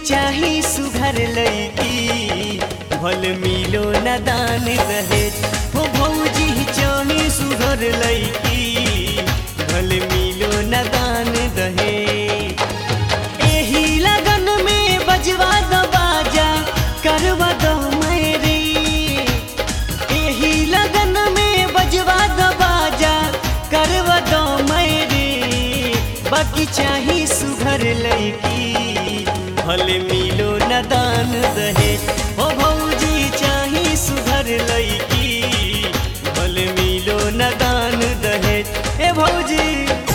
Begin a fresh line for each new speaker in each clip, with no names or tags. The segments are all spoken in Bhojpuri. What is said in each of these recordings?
चाही सुघर लैकी भल मिलो न दान रहे हो भौजी चाही सुघर लैकी भल मिलो न दान रहे एही लगन में बजवा द बाजा करवा दो मेरी एही लगन में बजवा द बाजा करवा दो मेरी बाकी चाही सुघर लैकी भले मिलो न दान रहे ओ भौजी चाही सुघर लैकी भले मिलो न दान रहे ए भौजी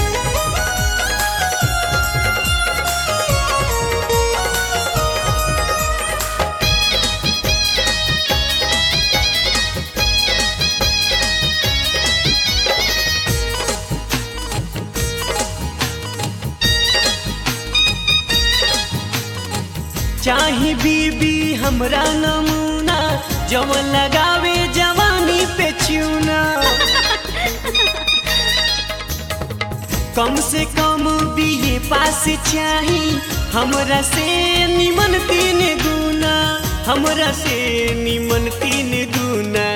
चाही बीबी हमरा नमूना जवन लगावे जवानी पे चूना कम से कम बीए पास चाही हमरा से निमन तीन गुना हमरा से निमन तीन गुना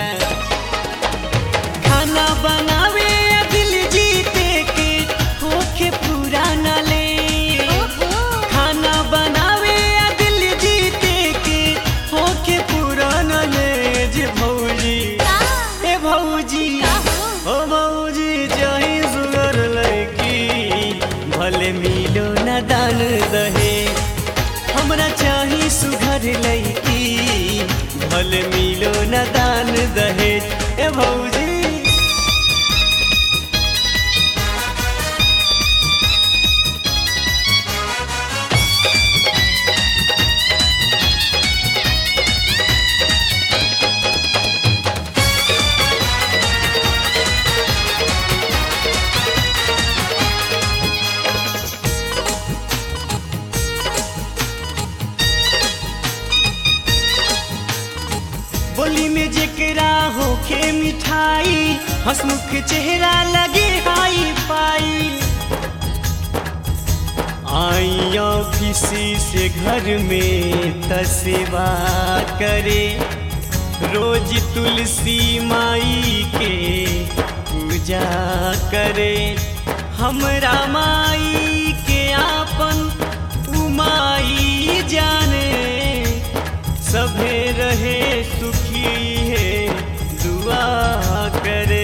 खाना बनावे दिल जीते के होखे पुराना ले खाना बनावे आ दिल जीते के होके पुराना ले जे भौजी ए भौजी ओ भौजी चाहे सुगर लैकी भले मिलो न दान दहे हमरा चाही सुघर लैकी भले मिलो न दान दहे ए भौजी बोली में जेकरा होखे मिठाई हंसमुख चेहरा लगे हाई पाई आई ऑफिस से घर में तसेवा करे रोज तुलसी माई के पूजा करे हमरा माई के आपन उमाई जाने सभे रहे सुखी है दुआ करे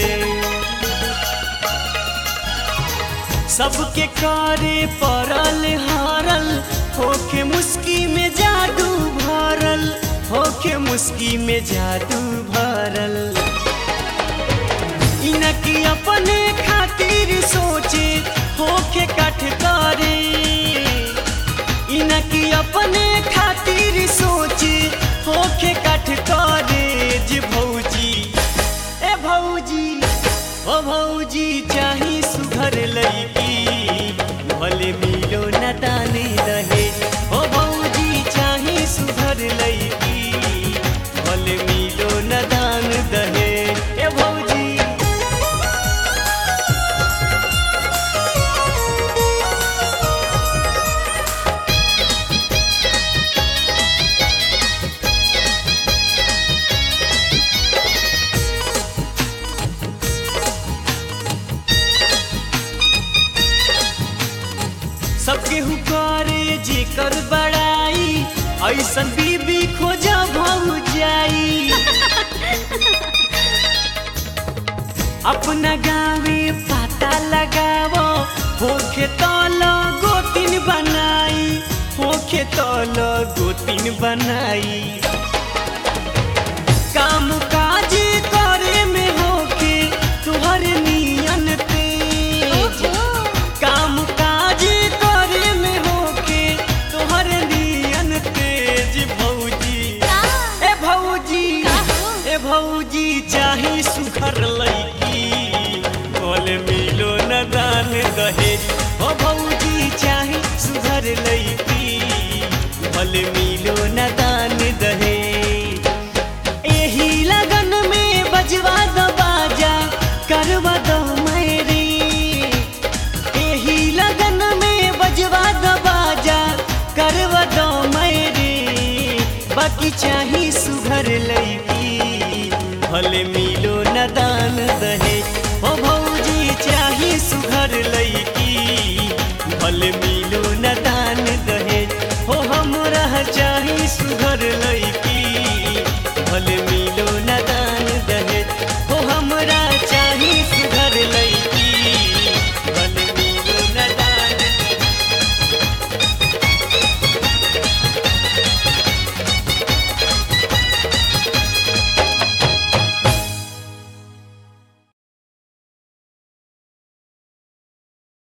सबके करे परल हारल होके मुस्की में जादू भरल होके मुस्की में जादू भरल इनकी अपने खातिर सोचे होके कठ करे इनकी अपने खातिर सोचे होके कठ करे जे भौजी ए भौजी ओ भौजी चाही सुघर लैकी भले मिलो न ताने रहे ओ भौजी चाही सुघर लैकी भले मिलो न दान दहे ए भौजी सबके हुकारे जेकर बड़ाई ऐसन बीबी खोजा भाऊ जाई अपना गावे पता लगावो होखे तल गोतिन बनाई होखे तल गोतिन बनाई काम काज करे में होके तुहर नियन तेज काम काज करे में होके तोहर नियन तेज भौजी ए भौजी ए भौजी चाही सुखर लैकी बोल मिलो न दान दहे ओ भौजी चाही सुधर लैकी बोल मिलो न दान दहे एही लगन में बजवा द बाजा करवा दो मेरी एही लगन में बजवा द बाजा करवा दो मैं भौजी चाही सुघर लैकी भले मिलो न दान दहे ओ भौजी चाही सुघर लैकी भले मिलो न दान दहे हो हमरा चाही सुघर लैकी